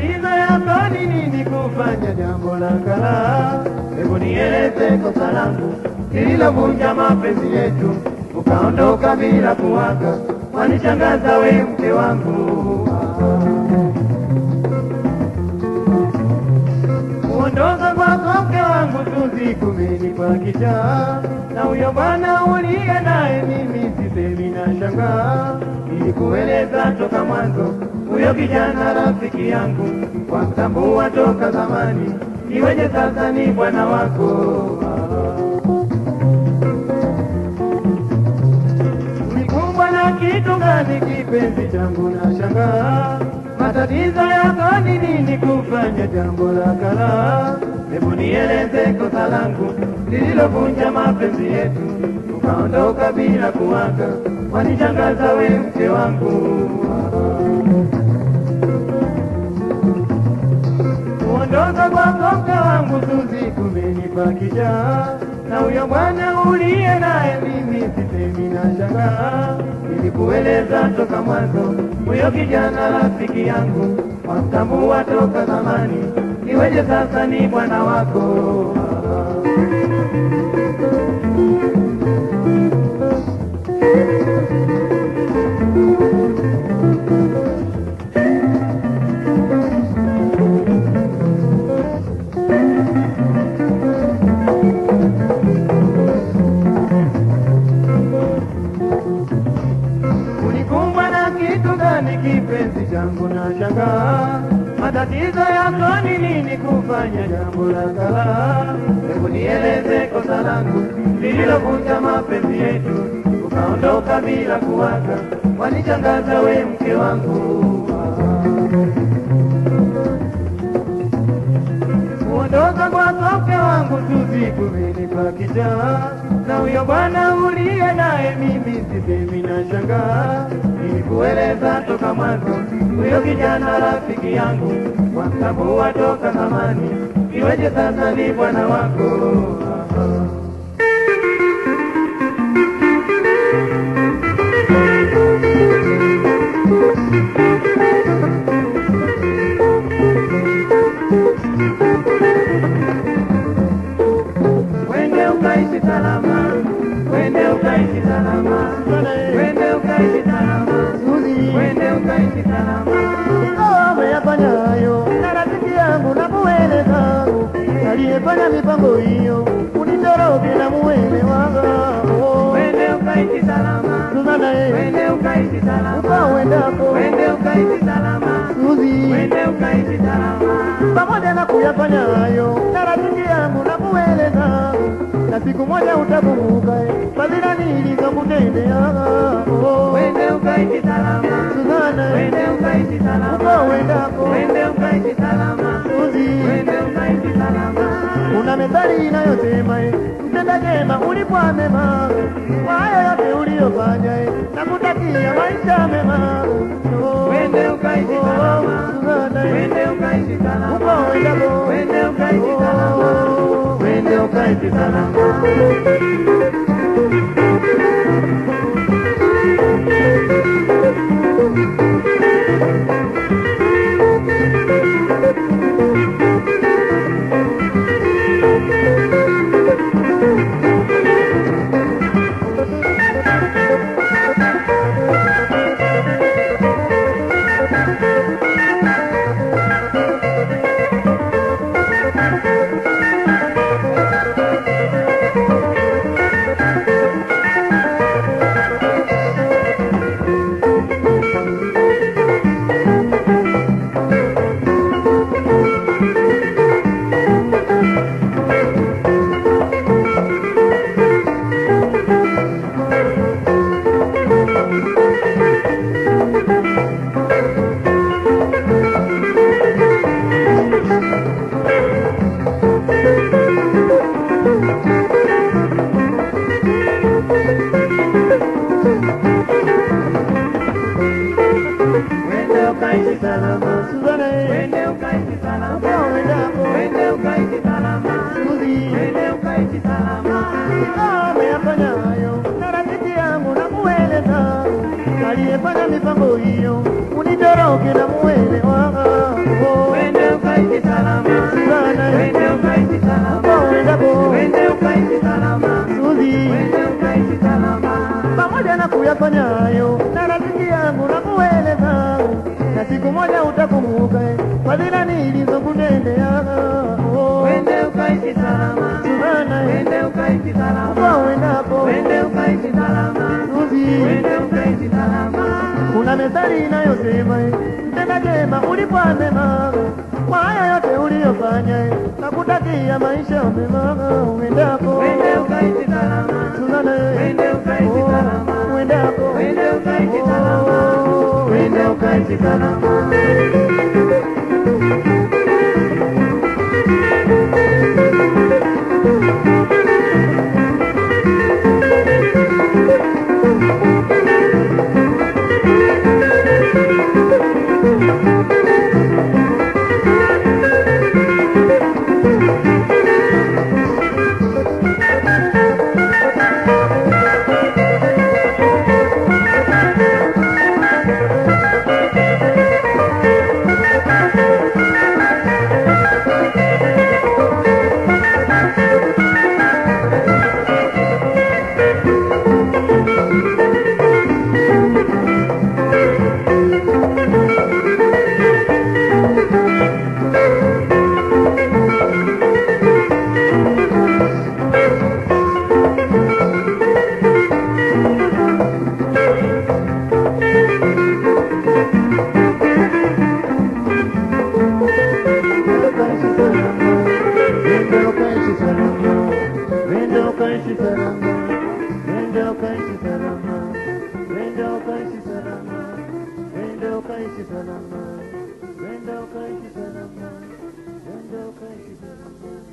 matatizo yako ni nini kufanya jambo la kala? Hebu nieleze kosa langu lililovunja mapenzi yetu, ukaondoka bila kuwaga, wanishangaza we mke wangu. Kuondoka kwako mke wangu Suzi kumenipa kichaa, na huyo bwana uliye naye mimi sisemi na shangaa. Nilikueleza toka mwanzo, huyo kijana rafiki yangu, kwa mtambua toka zamani, iweje sasa ni bwana wako? Ulikumbwa na kitu gani kipenzi changu na shangaa? Matatizo yako ni nini kufanya jambo la kala? Hebu nieleze kosa langu lililovunja mapenzi yetu, ukaondoka bila kuwaga, wanishangaza we mke wangu. Kuondoka kwako mke wangu Suzi kumenipa kichaa, na huyo bwana uliye naye mimi sisemi na shangaa. Nilikueleza toka mwanzo, huyo kijana rafiki yangu, wamtambua toka zamani, iweje sasa ni bwana wako? Ulikumbwa na kitu gani kipenzi changu na shangaa? Matatizo yako ni nini kufanya jambo la kala? Hebu nieleze kosa langu lililovunja mapenzi yetu, ukaondoka bila kuwaga, wanishangaza we mke wangu. Kuondoka kwako mke wangu Suzi kumenipa kichaa, na huyo bwana uliye naye mimi sisemi na shangaa. Nilikueleza toka mwanzo, huyo kijana rafiki yangu, wamtambua toka zamani, iweje sasa ni bwana wako? Wende ukaishi salama, wende ukaishi salama, wende ukaishi salama, wende ukaishi salama. Ingawa ameyafanya hayo na rafiki yangu na kueleza aliyefanya mipango hiyo unitoroke na muwele wako Wende ukaishi salama, Suzana ye wende ukaishi salama, ukauendako wende ukaishi salama, Suzi wende ukaishi salama. pamoja na kuyafanya hayo na rafiki yangu na kueleza na siku moja utakumbuka fadhila nilizokutendea Wende ukaishi salama, Suzana wende ukaishi salama, ukauendako wende ukaishi salama, Suzi wende ukaishi salama. Kuna methali inayosema eh, mtenda jema ulipwa mema kwa hayo yote uliyofanya eh, na kutakia maisha mema. Oh, Wende ukaishi oh, salama, Suzana, eh, wende ukaishi salama, uko uendako. wende ukaishi salama, Oh, wende ukaishi salama. Wende ukaishi salama, Suzana, eh, wende ukaishi uko salama, uendako. wende ukaishi salama, Suzi, wende ukaishi salama. ingawa ameyafanya hayo na rafiki yangu na kueleza aliyefanya mipango hiyo unitoroke na muwele wako. nilizokutendea oh. Wende ukaishi salama, Suzana wende ukaishi salama, uko uendapo wende ukaishi salama, Suzi wende ukaishi salama. kuna methali inayosema eh, mtenda jema ulipwa mema kwa haya yote uliyofanya eh, nakutakia maisha mema uendapo Wende ukaishi salama, Suzana eh, wende ukaishi oh, salama, uendapo wende ukaishi salama, Oh, wende ukaishi salama. Salama,